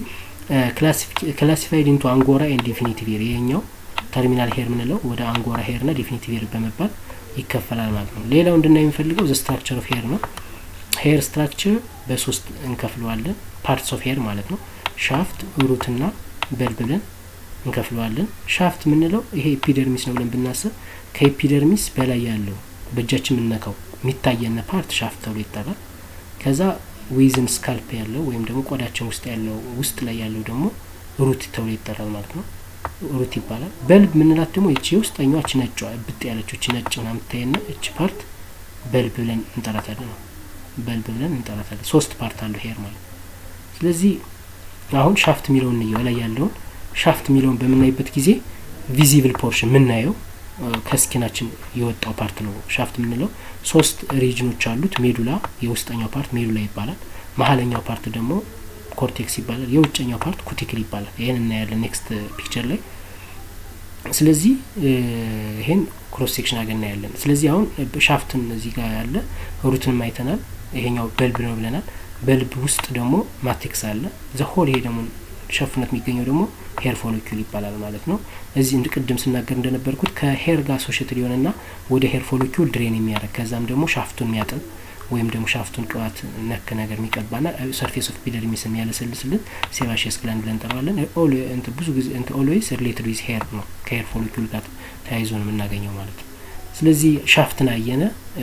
ክላሲፋይድ ኢንቱ አንጎራ ኤንድ ዲፊኒቲቭ ሄር ይሄኛው ተርሚናል ሄር ምንለው ወደ አንጎራ ሄር ና ዲፊኒቲቭ ሄር በመባል ይከፈላል ማለት ነው ሌላው እንድና የሚፈልገው ዘ ስትራክቸር ኦፍ ሄር ነው ሄር ስትራክቸር በሶስት እንከፍለዋለን ፓርትስ ኦፍ ሄር ማለት ነው ሻፍት ሩትና በልብ ብለን እንከፍለዋለን ሻፍት የምንለው ይሄ ኤፒደርሚስ ነው ብለን ብናስብ ከኤፒደርሚስ በላይ ያለው በእጃችን የምንነካው የሚታየነ ፓርት ሻፍት ተብሎ ይጠራል ከዛ ዊዝን ስካልፕ ያለው ወይም ደግሞ ቆዳችን ውስጥ ያለው ውስጥ ላይ ያለው ደግሞ ሩት ተብሎ ይጠራል ማለት ነው ሩት ይባላል በልብ ምንላት ደግሞ ይቺ ውስጠኛዋ እች ነጯ ብጥ ያለችው እች ነጭ ና የምታየና እች ፓርት በልብ ብለን እንጠራታለን ነው በልብ ብለን እንጠራታለን ሶስት ፓርት አለው ሄር ማለት ስለዚህ አሁን ሻፍት የሚለውን እንየው ላይ ያለውን ሻፍት የሚለውን በምናይበት ጊዜ ቪዚብል ፖርሽን የምናየው ከስኪናችን የወጣው ፓርት ነው ሻፍት የምንለው ሶስት ሪጅኖች አሉት ሜዱላ የውስጠኛው ፓርት ሜዱላ ይባላል መሀለኛው ፓርት ደግሞ ኮርቴክስ ይባላል የውጨኛው ፓርት ኩቲክል ይባላል ይህን እናያለን ኔክስት ፒክቸር ላይ ስለዚህ ይሄን ክሮስ ሴክሽን አገር እናያለን ስለዚህ አሁን ሻፍትን እዚህ ጋር ያለ ሩትንም አይተናል ይሄኛው በልብ ነው ብለናል በልብ ውስጥ ደግሞ ማቴክስ አለ ዘሆል ይሄ ደግሞ ሸፍነት የሚገኘው ደግሞ ሄር ፎሎኪል ይባላል ማለት ነው እዚህ እንድ ቅድም ስናገር እንደነበርኩት ከሄር ጋር አሶሽትድ የሆነና ወደ ሄር ፎሎኪል ድሬን የሚያደርግ ከዛም ደግሞ ሻፍቱን የሚያጥብ ወይም ደግሞ ሻፍቱን ቅባት ነክ ነገር የሚቀባና ሰርፌስ ኦፍ ፒደርሚስ የሚያለሰልስልን ሴባሽስ ግላንድ ብለን እንጠራዋለን ብዙ ጊዜ ኦልዌይስ ሪሌትድ ዊዝ ሄር ነው ከሄር ፎሎኪል ጋር ተያይዞ ነው የምናገኘው ማለት ነው ስለዚህ ሻፍትን አየነ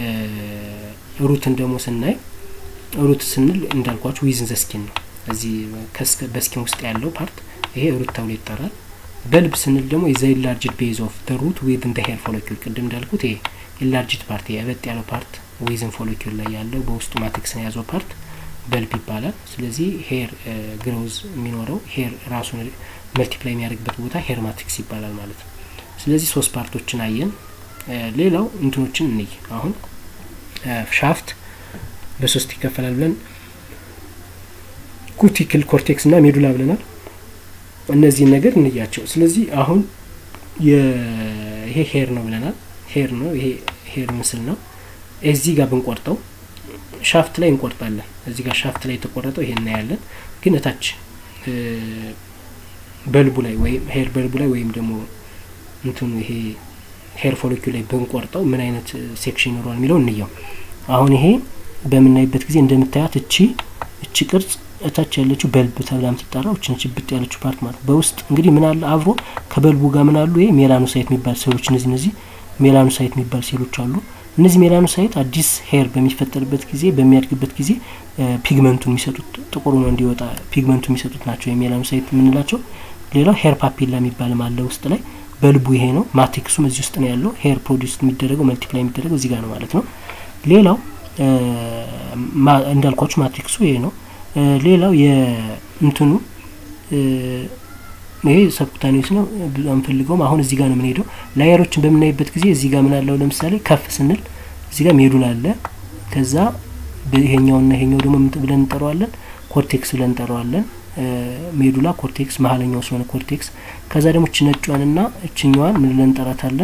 ሩትን ደግሞ ስናይ ሩት ስንል እንዳልኳችሁ ዊዝን ዘስኪን ነው እዚህ በስኪን ውስጥ ያለው ፓርት ይሄ ሩት ተብሎ ይጠራል በልብ ስንል ደግሞ የዘ ኢላርጅድ ቤዝ ኦፍ ደ ሩት ዊዝን ደ ሄር ፎሎኪል ቅድም እንዳልኩት ይሄ ኢላርጅድ ፓርት የበጥ ያለው ፓርት ዊዝን ፎሎኪል ላይ ያለው በውስጡ ማትሪክስን የያዘው ፓርት በልብ ይባላል ስለዚህ ሄር ግሮዝ የሚኖረው ሄር ራሱን መልቲፕላይ የሚያደርግበት ቦታ ሄር ማትሪክስ ይባላል ማለት ነው ስለዚህ ሶስት ፓርቶችን አየን ሌላው እንትኖችን እንይ አሁን ሻፍት በሶስት ይከፈላል ብለን ኩቲክል ኮርቴክስ እና ሜዱላ ብለናል እነዚህን ነገር እንያቸው ስለዚህ አሁን ይሄ ሄር ነው ብለናል ሄር ነው ይሄ ሄር ምስል ነው እዚህ ጋር ብንቆርጠው ሻፍት ላይ እንቆርጣለን እዚህ ጋር ሻፍት ላይ የተቆረጠው ይሄ እናያለን ግን እታች በልቡ ላይ ወይም ሄር በልቡ ላይ ወይም ደግሞ እንትኑ ይሄ ሄር ፎሎኪው ላይ ብንቆርጠው ምን አይነት ሴክሽን ይኖረዋል የሚለው እንየው አሁን ይሄ በምናይበት ጊዜ እንደምታያት እቺ እቺ ቅርጽ እታች ያለችው በልብ ተብላ የምትጠራው እችን ችብጥ ያለችው ፓርት ማለት በውስጥ እንግዲህ ምን አለ አብሮ ከበልቡ ጋር ምን አሉ ይሄ ሜላኖሳይት የሚባል ሴሎች እነዚህ እነዚህ ሜላኖሳይት የሚባል ሴሎች አሉ እነዚህ ሜላኖሳይት አዲስ ሄር በሚፈጠርበት ጊዜ በሚያድግበት ጊዜ ፒግመንቱ የሚሰጡት ጥቁሩ ነው እንዲወጣ ፒግመንቱ የሚሰጡት ናቸው የሜላኖሳይት የምንላቸው ሌላው ሄር ፓፒላ የሚባልም አለ ውስጥ ላይ በልቡ ይሄ ነው ማቴክሱም እዚህ ውስጥ ነው ያለው ሄር ፕሮዲስ የሚደረገው መልቲፕላይ የሚደረገው እዚህ ጋር ነው ማለት ነው ሌላው እንዳልኳችሁ ማትሪክሱ ይሄ ነው ሌላው የእንትኑ ይሄ ሰብኩታኒስ ነው አንፈልገውም አሁን እዚህ ጋር ነው የምንሄደው ላየሮችን በምናይበት ጊዜ እዚህ ጋር ምን አለው ለምሳሌ ከፍ ስንል እዚህ ጋር ሜዱላ አለ ከዛ ይሄኛውና ይሄኛው ደግሞ ብለን እንጠራዋለን ኮርቴክስ ብለን እንጠራዋለን ሜዱላ ኮርቴክስ መሀለኛው ስለሆነ ኮርቴክስ ከዛ ደግሞ እች ነጯንና እችኛዋን ምን ብለን እንጠራታለን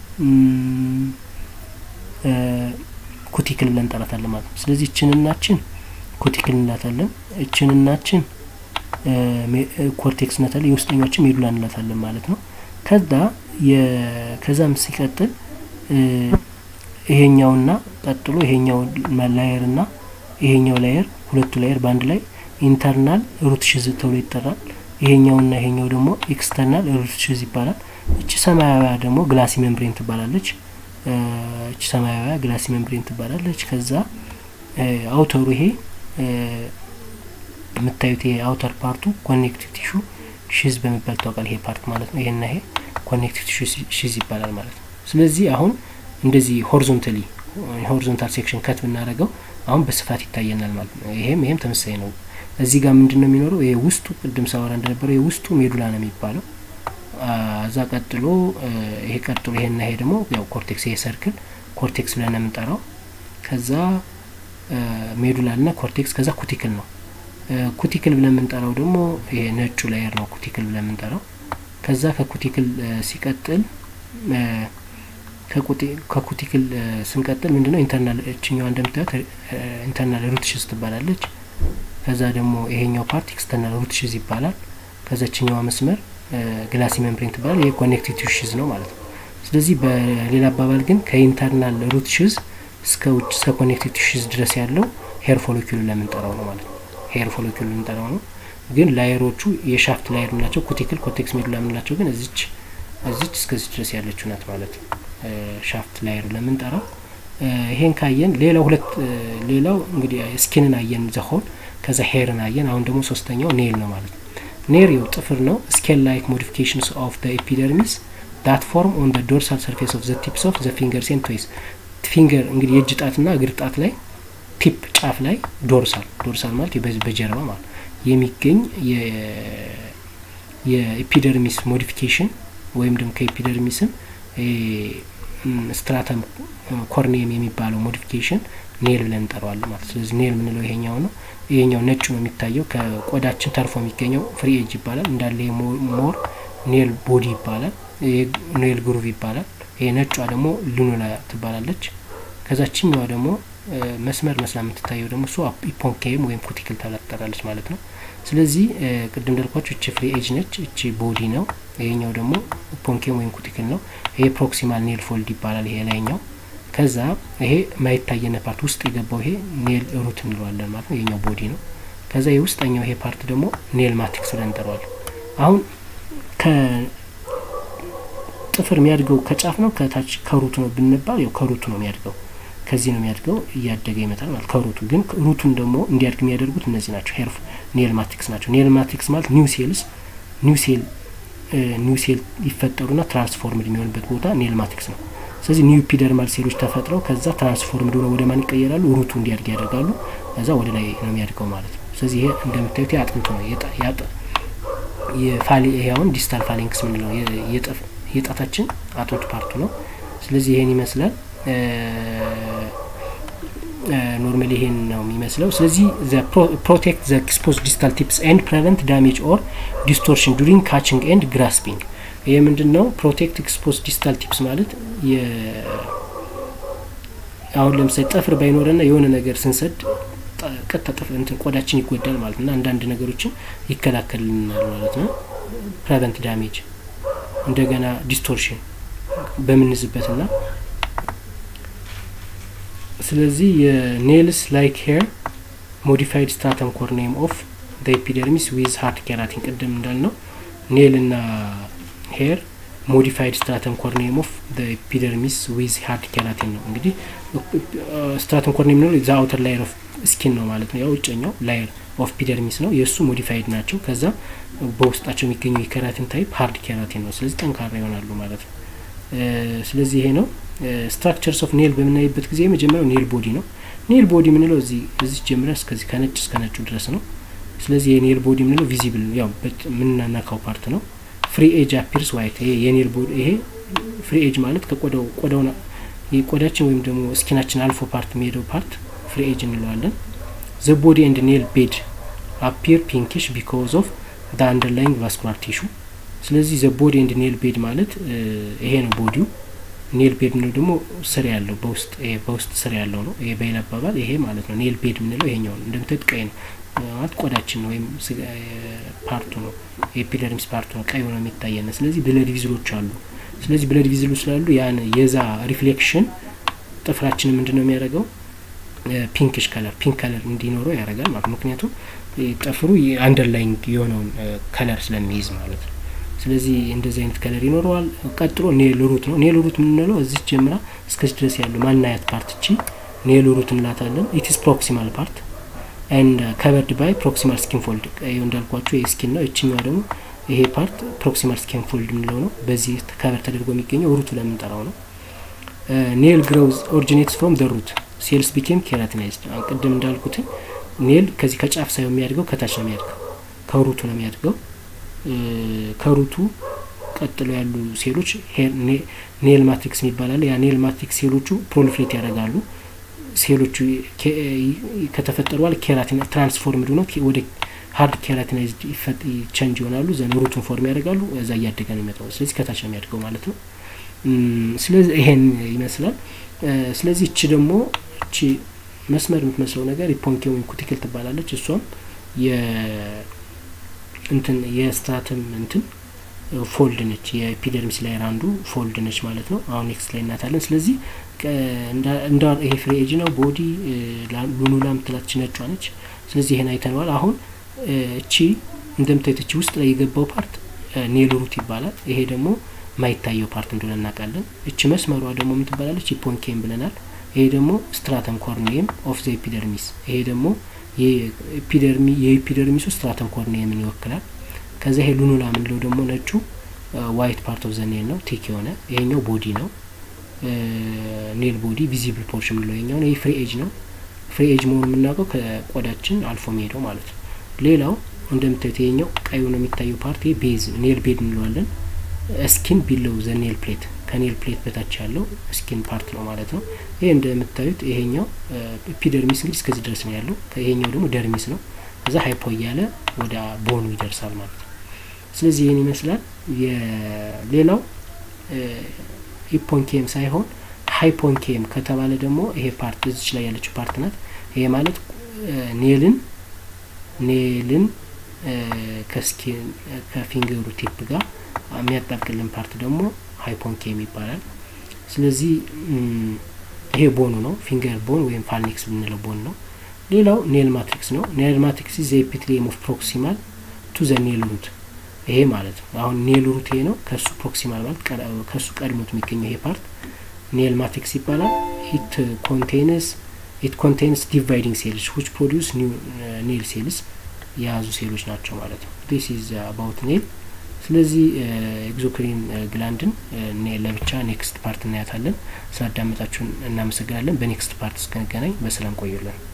ኩቲክል ብለን እንጠራታለን ማለት ነው ስለዚህ እችንናችን ኩቲክል እንላታለን እችንናችን ኮርቴክስ እንላታለን የውስጠኛችን ሜዱላ እንላታለን ማለት ነው ከዛ ከዛም ሲቀጥል ይሄኛውና ቀጥሎ ይሄኛው ላየር ና ይሄኛው ላየር ሁለቱ ላየር በአንድ ላይ ኢንተርናል ሩት ሽዝ ተብሎ ይጠራል ይሄኛውና ይሄኛው ደግሞ ኤክስተርናል ሩት ሽዝ ይባላል እቺ ሰማያዊያ ደግሞ ግላሲ ሜምብሬን ትባላለች እቺ ሰማያዊያ ግላሲ ሜምብሬን ትባላለች ከዛ አውተሩ ይሄ የምታዩት ይሄ አውተር ፓርቱ ኮኔክቲቭ ቲሹ ሽዝ በሚባል ታውቃል ይሄ ፓርት ማለት ነው ይሄና ይሄ ኮኔክቲቭ ቲሹ ሽዝ ይባላል ማለት ነው ስለዚህ አሁን እንደዚህ ሆሪዞንታሊ ሆሪዞንታል ሴክሽን ከት ብናደረገው አሁን በስፋት ይታየናል ማለት ነው። ይሄም ይሄም ተመሳሳይ ነው። እዚህ ጋር ምንድን ነው የሚኖረው? ይሄ ውስጡ ቅድም ሳወራ እንደነበረው ይሄ ውስጡ ሜዱላ ነው የሚባለው። እዛ ቀጥሎ ይሄ ቀጥሎ ይሄና ይሄ ደግሞ ያው ኮርቴክስ ይሄ ሰርክል ኮርቴክስ ብለን ነው የምንጠራው። ከዛ ሜዱላ እና ኮርቴክስ ከዛ ኩቲክል ነው። ኩቲክል ብለን የምንጠራው ደግሞ ይሄ ነጩ ላየር ነው ኩቲክል ብለን የምንጠራው። ከዛ ከኩቲክል ሲቀጥል ከኩቲክል ስንቀጥል ምንድነው ኢንተርናል እችኛዋ እንደምታዩት ኢንተርናል ሩትሽዝ ትባላለች። ከዛ ደግሞ ይሄኛው ፓርት ኤክስተርናል ሩትሽዝ ይባላል። ከዛ ችኛዋ መስመር ግላሲ ሜምብሬን ትባላል። ይሄ ኮኔክቲቭ ቲሹዝ ነው ማለት ነው። ስለዚህ በሌላ አባባል ግን ከኢንተርናል ሩትሽዝ እስከ ውጭ እስከ ኮኔክቲቭ ቲሹዝ ድረስ ያለው ሄር ፎሎኪሉ ለምንጠራው ነው ማለት ነው። ሄር ፎሎኪሉ ለምንጠራው ነው። ግን ላየሮቹ የሻፍት ላየር የምንላቸው ኩቲክል፣ ኮርቴክስ ሜዱላ የምንላቸው ግን እዚች እዚች እስከዚህ ድረስ ያለችው ናት ማለት ነው። ሻፍት ላየር ለምንጠራው ይሄን ካየን ሌላው ሁለት ሌላው እንግዲህ ስኪንን አየን ዘሆን ከዛ ሄርን አየን። አሁን ደግሞ ሶስተኛው ኔል ነው ማለት ነው። ኔር የው ጥፍር ነው። ስኬል ላይክ ሞዲፊኬሽንስ ኦፍ ዘ ኤፒደርሚስ ዳት ፎርም ኦን ዘ ዶርሳል ሰርፌስ ኦፍ ዘ ቲፕስ ኦፍ ዘ ፊንገርስ ኤንድ ቶይስ ፊንገር እንግዲህ የእጅ ጣትና እግር ጣት ላይ ቲፕ ጫፍ ላይ ዶርሳል ዶርሳል ማለት በጀርባ ማለት የሚገኝ የኤፒደርሚስ ሞዲፊኬሽን ወይም ደግሞ ከኤፒደርሚስም ስትራተም ኮርኒየም የሚባለው ሞዲፊኬሽን ኔል ብለን እንጠራዋለን ማለት ስለዚህ ኔል የምንለው ይሄኛው ነው። ይሄኛው ነጩ ነው የሚታየው ከቆዳችን ተርፎ የሚገኘው ፍሪ ኤጅ ይባላል። እንዳለ ይሄ ሞር ኔል ቦዲ ይባላል። ይሄ ኔል ግሩቭ ይባላል። ይሄ ነጯ ደግሞ ሉኑላ ትባላለች። ከዛችኛዋ ደግሞ መስመር መስላ የምትታየው ደግሞ እሱ ኢፖንኬም ወይም ኩቲክል ተብላ ትጠራለች ማለት ነው። ስለዚህ ቅድም እንዳልኳችሁ እቺ ፍሪ ኤጅ ነች፣ እቺ ቦዲ ነው። ይሄኛው ደግሞ ፖንኬም ወይም ኩቲክል ነው። ይሄ ፕሮክሲማል ኔል ፎልድ ይባላል። ይሄ ላይኛው ከዛ ይሄ ማይታየነ ፓርት ውስጥ የገባው ይሄ ኔል ሩት እንለዋለን ማለት ነው። ይሄኛው ቦዲ ነው። ከዛ የውስጠኛው ይሄ ፓርት ደግሞ ኔል ማትሪክስ ብለን እንጠራዋለን። አሁን ከጥፍር የሚያድገው ከጫፍ ነው ከታች ከሩቱ ነው ብንባል ያው ከሩቱ ነው የሚያድገው ከዚህ ነው የሚያድገው እያደገ ይመጣል ማለት ከሩቱ ግን ሩቱን ደግሞ እንዲያድግ የሚያደርጉት እነዚህ ናቸው ሄርፍ ኔል ማትሪክስ ናቸው ኔል ማትሪክስ ማለት ኒው ሴልስ ኒው ሴል ኒው ሴል ይፈጠሩና ትራንስፎርምድ የሚሆንበት ቦታ ኔል ማትሪክስ ነው ስለዚህ ኒው ኢፒደርማል ሴሎች ተፈጥረው ከዛ ትራንስፎርምድ ሆነው ወደ ማን ይቀየራሉ ሩቱ እንዲያድግ ያደርጋሉ ከዛ ወደ ላይ ነው የሚያድገው ማለት ነው ስለዚህ ይሄ እንደምታዩት አጥንቱ ነው የፋሊ ይሄ አሁን ዲስታል ፋሊንክስ ምንለው የጣታችን አጥንቱ ፓርቱ ነው ስለዚህ ይሄን ይመስላል ኖርማሊ ይሄን ነው የሚመስለው። ስለዚህ ፕሮቴክት ዘ ኤክስፖዝ ዲስታል ቲፕስ ኤንድ ፕሬቨንት ዳሜጅ ኦር ዲስቶርሽን ዱሪንግ ካችንግ ኤንድ ግራስፒንግ። ይሄ ምንድን ነው? ፕሮቴክት ኤክስፖዝ ዲስታል ቲፕስ ማለት አሁን ለምሳሌ ጠፍር ባይኖረና የሆነ ነገር ስንሰድ ቀጥታ ጥፍር እንትን ቆዳችን ይጎዳል ማለት ነው እና አንዳንድ ነገሮችን ይከላከልልናል ማለት ነው። ፕሬቨንት ዳሜጅ እንደገና ዲስቶርሽን በምንዝበትና ስለዚህ የኔልስ ላይክ ሄር ሞዲፋይድ ስትራተም ኮርኒየም ኦፍ ኤፒደርሚስ ዊዝ ሃርድ ኬራቲን ቅድም እንዳልነው ኔል እና ሄር ሞዲፋይድ ስትራተም ኮርኒየም ኦፍ ኤፒደርሚስ ዊዝ ሃርድ ኬራቲን ነው። እንግዲህ ስትራተም ኮርኒየም ነው ዛ አውተር ላየር ኦፍ ስኪን ነው ማለት ነው። ያው ውጨኛው ላየር ኦፍ ፒደርሚስ ነው። የእሱ ሞዲፋይድ ናቸው። ከዛ በውስጣቸው የሚገኘው የኬራቲን ታይፕ ሃርድ ኬራቲን ነው። ስለዚህ ጠንካራ ይሆናሉ ማለት ነው። ስለዚህ ይሄ ነው ስትራክቸርስ ኦፍ ኔል በምናይበት ጊዜ የመጀመሪያው ኔል ቦዲ ነው። ኔል ቦዲ የምንለው እዚህ እዚህ ጀምረ እስከዚህ ከነጭ እስከ ነጩ ድረስ ነው። ስለዚህ የኔል ቦዲ የምንለው ቪዚብል ያው የምናናካው ፓርት ነው። ፍሪ ኤጅ አፒርስ ዋይት ይሄ የኔል ቦዲ ይሄ ፍሪ ኤጅ ማለት ከቆዳው ቆዳው ቆዳችን ወይም ደግሞ ስኪናችን አልፎ ፓርት የሚሄደው ፓርት ፍሪ ኤጅ እንለዋለን። ዘ ቦዲ ኤንድ ኔል ቤድ አፒር ፒንኪሽ ቢኮዝ ኦፍ ደ አንደርላይንግ ቫስኩላር ቲሹ ስለዚህ ዘ ቦዲ ኤንድ ኔል ቤድ ማለት ይሄ ነው ቦዲው ኔል ቤድ ምንለው ደግሞ ስር ያለው በውስጥ በውስጥ ስር ያለው ነው። ይሄ በሌላ አባባል ይሄ ማለት ነው። ኔል ቤድ የምንለው ይሄኛው ነው። እንደምታዩት ቀይ ነው ማለት ቆዳችን ነው ወይም ፓርቱ ነው። ኤፒደርሚስ ፓርቱ ነው ቀይ ሆኖ የሚታየን። ስለዚህ ብለድ ቪዝሎች አሉ። ስለዚህ ብለድ ቪዝሉ ስላሉ ያን የዛ ሪፍሌክሽን ጥፍራችን ምንድን ነው የሚያደርገው ፒንክሽ ከለር ፒንክ ከለር እንዲኖረው ያደርጋል ማለት ምክንያቱም ጥፍሩ አንደርላይንግ የሆነውን ከለር ስለሚይዝ ማለት ነው። ስለዚህ እንደዚህ አይነት ከለር ይኖረዋል። ቀጥሎ ኔል ሩት ነው። ኔል ሩት የምንለው እዚህ ጀምራ እስከዚህ ድረስ ያለው ማናያት ፓርት እቺ ኔል ሩት እንላታለን። ኢትስ ፕሮክሲማል ፓርት ኤንድ ከቨርድ ባይ ፕሮክሲማል ስኪን ፎልድ። ይኸው እንዳልኳቸው ይህ ስኪን ነው። እችኛዋ ደግሞ ይሄ ፓርት ፕሮክሲማል ስኪን ፎልድ የምንለው ነው። በዚህ ከቨር ተደርጎ የሚገኘው ሩቱ ለምንጠራው ነው። ኔል ግሮውዝ ኦሪጂኔትስ ፍሮም ደ ሩት ሴልስ ቢኬም ኬራቲናይዝድ። አሁን ቅድም እንዳልኩትኝ ኔል ከዚህ ከጫፍ ሳይሆን የሚያድገው ከታች ነው የሚያድገው፣ ከሩቱ ነው የሚያድገው። ከሩቱ ቀጥሎ ያሉ ሴሎች ኔል ማትሪክስ የሚባላል። ያ ኔል ማትሪክስ ሴሎቹ ፕሮሊፍሬት ያደርጋሉ። ሴሎቹ ከተፈጠሩ በኋላ ኬራቲን ትራንስፎርምድ ሆነው ወደ ሀርድ ኬራቲናይዝድ ቸንጅ ይሆናሉ። ዘን ሩቱን ፎርም ያደርጋሉ። እዛ እያደገ ነው የሚመጣው። ስለዚህ ከታች ነው የሚያድገው ማለት ነው። ስለዚህ ይሄን ይመስላል። ስለዚህ እቺ ደግሞ እቺ መስመር የምትመስለው ነገር የፖንኪ ወይም ኩቲክል ትባላለች። እሷም እንትን የስትራተም እንትን ፎልድ ነች። የኤፒደርሚስ ላየር አንዱ ፎልድ ነች ማለት ነው። አሁን ኔክስት ላይ እናታለን። ስለዚህ እንዳ ይሄ ፍሪ ኤጅ ነው። ቦዲ ሉኑላ ምትላች ነጯ ነች። ስለዚህ ይሄን አይተነዋል። አሁን እቺ እንደምታዩት እቺ ውስጥ ላይ የገባው ፓርት ኔል ሩት ይባላል። ይሄ ደግሞ ማይታየው ፓርት እንደሆነ እናውቃለን። እቺ መስመሯ ደግሞ ምን ትባላለች? ሂፖንኬም ብለናል። ይሄ ደግሞ ስትራተም ኮርኒየም ኦፍ ዘ ኤፒደርሚስ። ይሄ ደግሞ የኤፒደርሚሱ ስትራተም ኮርኒየምን ይወክላል። ከዛ ይሄ ሉኑላ ምንለው ደግሞ ነጩ ዋይት ፓርት ኦፍ ዘ ኔል ነው፣ ቴክ የሆነ ይሄኛው ቦዲ ነው። ኔል ቦዲ ቪዚብል ፖርሽን ምንለው ይሄኛው። ይሄ ፍሪ ኤጅ ነው። ፍሪ ኤጅ መሆኑ የምናውቀው ከቆዳችን አልፎ መሄደው ማለት ነው። ሌላው እንደምታዩት ይሄኛው ቀዩ ነው የሚታየው ፓርት ይሄ ቤዝ ኔል ቤድ እንለዋለን። ስኪን ቢለው ዘ ኔል ፕሌት ከኔል ፕሌት በታች ያለው ስኪን ፓርት ነው ማለት ነው። ይሄ እንደምታዩት ይሄኛው ኤፒደርሚስ እንግዲህ እስከዚህ ድረስ ነው ያለው። ይሄኛው ደግሞ ደርሚስ ነው። ከዛ ሃይፖ እያለ ወደ ቦኑ ይደርሳል ማለት ነው። ስለዚህ ይህን ይመስላል። ሌላው ሂፖንኬም ሳይሆን ሃይፖንኬም ከተባለ ደግሞ ይሄ ፓርት እዚች ላይ ያለችው ፓርት ናት። ይሄ ማለት ኔልን ኔልን ከስኪን ከፊንገሩ ቲፕ ጋር የሚያጣብቅልን ፓርት ደግሞ ሃይፖንኬም ይባላል። ስለዚህ ይሄ ቦኑ ነው። ፊንገር ቦን ወይም ፋልኔክስ ብንለው ቦን ነው። ሌላው ኔል ማትሪክስ ነው። ኔል ማትሪክስ ዘ ኤፒትሊየም ኦፍ ፕሮክሲማል ቱ ዘ ኔል ሩት ይሄ ማለት ነው። አሁን ኔል ሩት ይሄ ነው። ከሱ ፕሮክሲማል ማለት ከሱ ቀድሞት የሚገኘው ይሄ ፓርት ኔል ማትሪክስ ይባላል። ኢት ኮንቴንስ ኢት ኮንቴንስ ዲቫይዲንግ ሴልስ ዊች ፕሮዲውስ ኔል ሴልስ የያዙ ሴሎች ናቸው ማለት ነው። ዲስ ኢዝ አባውት ኔል። ስለዚህ ኤግዞክሪን ግላንድን ለብቻ ኔክስት ፓርት እናያታለን። ስላዳመጣችሁን እናመሰግናለን። በኔክስት ፓርት እስክንገናኝ በሰላም ቆዩልን።